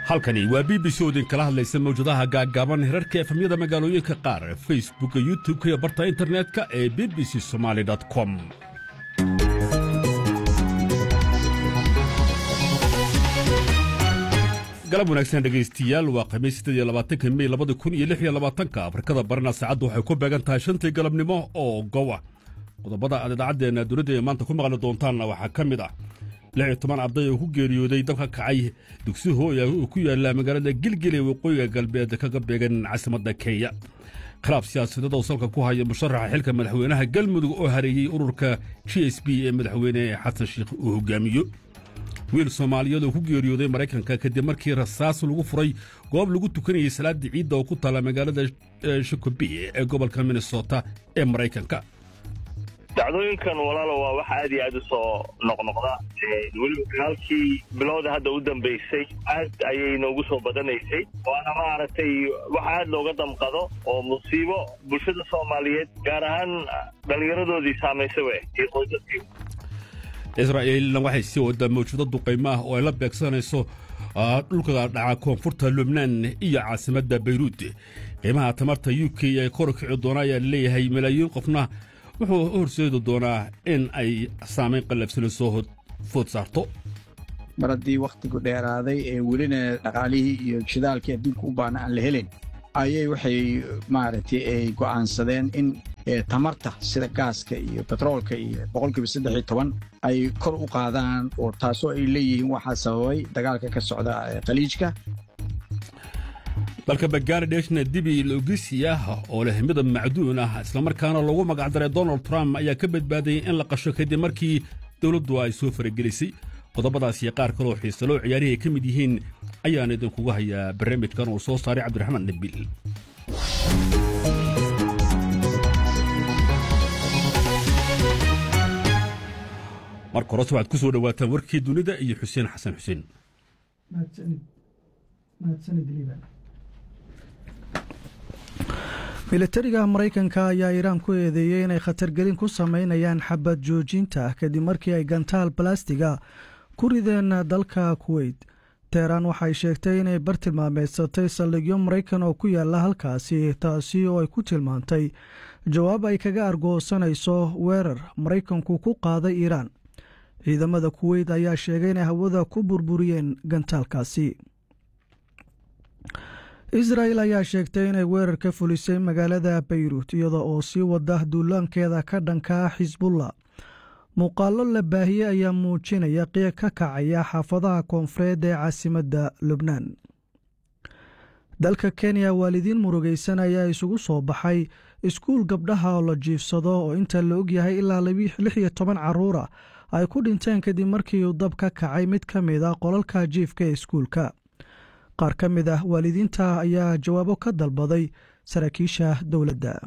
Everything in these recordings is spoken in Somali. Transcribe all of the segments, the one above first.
halkani waa b b c oo idinkala hadlaysa mawjadaha gaaggaaban hirarka efamyada magaalooyinka qaar facebooka youtub-ka iyo barta internetka ee b b c somaali com galab wanaagsan dhegaystiyaal waa khamiis siddeed iyo labaatanka mey labada kun iyo lix iyo labaatanka afrikada barina saacaddu waxay ku beegan tahay shantii galabnimo oo gowa qodobada aad idaacaddeenna dunida ee maanta ku maqli doontaanna waxaa ka mid ah lix iyo toban arday oo ku geeriyooday dabka kacay dugsi hooya oo ku yaalla magaalada gilgil ee waqooyiga galbeed kaga beegan caasimadda kenya khilaaf siyaasadeed oo salka ku haya musharaxa xilka madaxweynaha galmudug oo hareeyey ururka g s b ee madaxweyne xasan sheikh uu hogaamiyo wiil soomaaliyeed oo ku geeriyooday maraykanka kadib markii rasaas lagu furay goob lagu tukanayay salaadii ciidda oo ku taalla magaalada shikobi ee gobolka minnesota ee maraykanka dacdooyinkan walaalo waa wax aad iyo aad u soo noqnoqda weliba dagaalkii bilowda hadda u dambaysay aad ayay noogu soo badanaysay waana maaragtay wax aad looga damqado oo musiibo bulshada soomaaliyeed gaar ahaan dhallinyaradoodii saamaysay we iyo qoysaskii israa'iilna waxay sii wadaa mawjado duqaymo ah oo ay la beegsanayso dhulka dhaca koonfurta lubnaan iyo caasimadda bayruud qiimaha tamarta u k ee kor kici doona ayaa leeyahay malaayiin qofna wuxuu u horseedi doonaa in ay saamayn qallafsana soo food saarto mar haddii wakhtigu dheeraaday ee welina dhaqaalihii iyo shidaalkii adduunka u baana aan la helayn ayay waxay maaragtay ay go'aansadeen in tamarta sida gaaska iyo betroolka iyo boqolkiiba saddex iyo toban ay kor u qaadaan oo taasoo ay leeyihiin waxaa sababay dagaalka ka socda khaliijka dalka bangaaladeshna dibi logisi ah oo leh midab macduun ah islamarkaana loogu magacdaray donald trump ayaa ka badbaadayay in la qasho kadib markii dowladdu ay soo faragelisay qodobadaas iyo qaar kaloo xiisaloo ciyaarihii ay ka mid yihiin ayaan idinkugu hayaa barnaamijkan uu soo saaray cabdiraxmaan nabil marka horese waxaad ku soo dhowaataan warkii dunida iyo xuseen xasan xuseen militariga maraykanka ayaa iiraan ku eedeeyey inay khatargelin ku samaynayaan xabad joojinta kadib markii ay gantaal balastiga ku rideen dalka kuweyt teheraan waxay sheegtay inay bartilmaameedsatay saldhigyo maraykan oo ku yaala halkaasi taasi oo ay ku tilmaantay jawaab ay kaga argoosanayso weerar maraykanku ku qaaday iiraan ciidamada kuweyt ayaa sheegay inay hawada ku burburiyeen gantaalkaasi israel ayaa sheegtay inay weerar ka fulisay magaalada bayruut iyada oo sii wada duulaankeeda ka dhanka xisbullah muuqaallo la baahiyey ayaa muujinaya qiiq ka kacaya xaafadaha koonfureed ee caasimadda lubnaan dalka kenya waalidiin murugaysan ayaa isugu soo baxay iskuul gabdhaha oo la jiifsado oo inta la ogyahay ilaa lix iyo toban caruura ay ku dhinteen kadib markii uu dab ka kacay mid ka mid a qolalka jiifka ee iskuulka qaar ka mid ah waalidiinta ayaa jawaabo ka dalbaday saraakiisha dowladda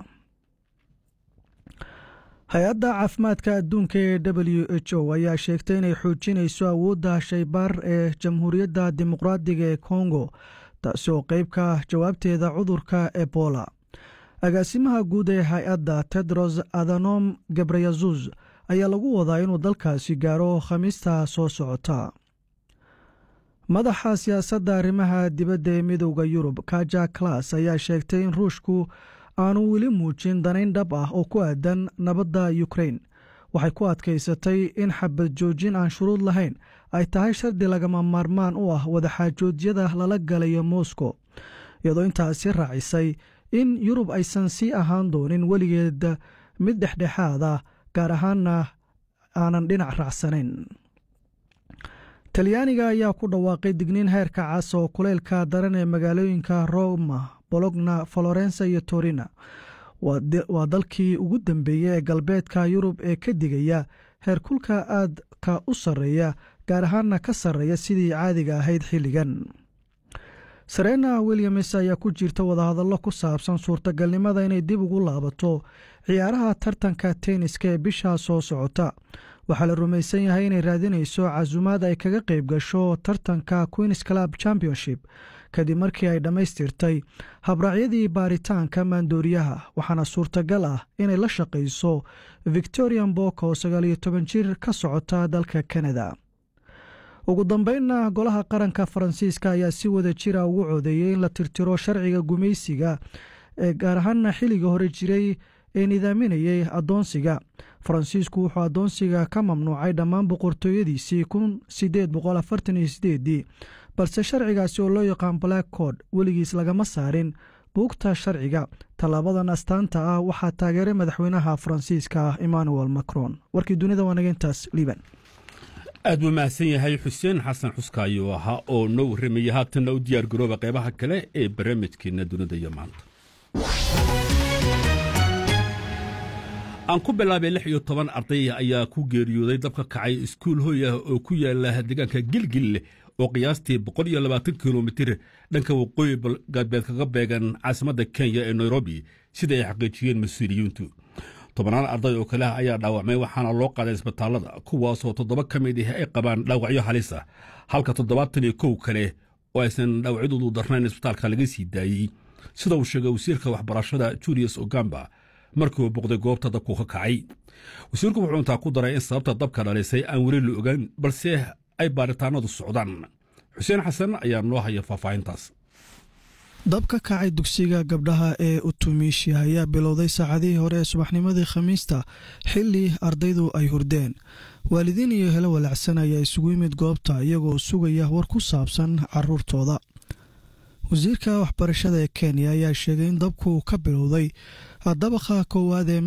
hay-adda caafimaadka adduunka ee w h o ayaa sheegtay inay xoojinayso awoodda shaybaar ee jamhuuriyadda dimuqraadiga ee kongo taasi oo qeyb ka jawaabteeda cudurka ebola agaasimaha guud ee hay-adda tedros adhanom gebreyazus ayaa lagu wadaa inuu dalkaasi gaaro khamiista soo socota madaxa siyaasadda arrimaha dibadda ee midowda yurub kaja klas ayaa sheegtay in ruushku aanu weli muujin danayn dhab ah oo ku aadan nabadda yukrain waxay ku adkaysatay in xabad joojin aan shuruud lahayn ay tahay shardi lagama maarmaan u ah wadaxaajoodyada lala galayo moscow iyadoo intaasi raacisay in yurub aysan sii ahaan doonin weligeed mid dhexdhexaad ah gaar ahaanna aanan dhinac raacsanayn talyaaniga ayaa ku dhawaaqay digniin heerka cas oo kuleylka daran ee magaalooyinka roma bologna florensa iyo torina waa dalkii ugu dambeeyey ee galbeedka yurub ee ka digaya heerkulka aadka u sarreeya gaar ahaanna ka sarreeya sidii caadiga ahayd xilligan sarena williams ayaa ku jirta wadahadallo ku saabsan suurtagalnimada inay dib ugu laabato ciyaaraha tartanka tenniska ee bishaa soo socota waxaa la rumaysan yahay inay raadinayso casumaad ay kaga qayb gasho tartanka queens club championship kadib markii ay dhammaystirtay habraacyadii baaritaanka maandooriyaha waxaana suurtagal ah inay la shaqayso victorian bok oo sagaal iyo toban jir ka socota dalka canada ugu dambeynna golaha qaranka faransiiska ayaa si wada jira ugu codeeyey in la tirtiro sharciga gumaysiga ee gaar ahaana xilliga hore jiray ee nidaaminayay addoonsiga faransiisku wuxuu addoonsiga ka mamnuucay dhammaan boqortooyadiisii kun sideed boqol afartan iyo sideedii balse sharcigaasi oo loo yaqaan black cod weligiis lagama saarin buugta sharciga tallaabadan astaanta ah waxaa taageeray madaxweynaha faransiiska emmanuel macron warkii dunida waa nageyntaas liban aad buu mahadsan yahay xuseen xasan xuskaayo ahaa oo noo warramayay haatanna u diyaar garooba qaybaha kale ee barnaamijkeenna dunida iyo maanta aan ku bilaabay lix iyo toban arday ayaa ku geeriyooday dabka kacay iskuul hoy ah oo ku yaala deegaanka gilgil oo qiyaastii boqol iyo labaatan kilomitir dhanka waqooyi galbeed kaga beegan caasimadda kenya ee nairobi sida ay xaqiijiyeen mas-uuliyiintu tobannaan arday oo kale ah ayaa dhaawacmay waxaana loo qaaday isbitaallada kuwaasoo toddoba ka mid ah ay qabaan dhaawacyo halis ah halka toddobaatan iyo kow kale oo aysan dhaawacyadoodu darnayn isbitaalka laga sii daayey sida uu sheegay wasiirka waxbarashada julius ogamba markii uu boqday goobta dabku ka kacay wasiirku wuxuu intaa ku daray in sababta dabka dhalisay aan weli la ogaan balse ay baaritaanadu socdaan xuseen xasan ayaa noo haya faahfaahintaas dabka kacay dugsiga gabdhaha ee utumiishi ayaa bilowday saacadihii hore ee subaxnimadii khamiista xilli ardaydu ay hurdeen waalidiin iyo helo walacsan ayaa isugu yimid goobta iyagoo sugaya war ku saabsan caruurtooda wasiirka waxbarashada ee kenya ayaa sheegay in dabku ka bilowday dabaqa koowaad ee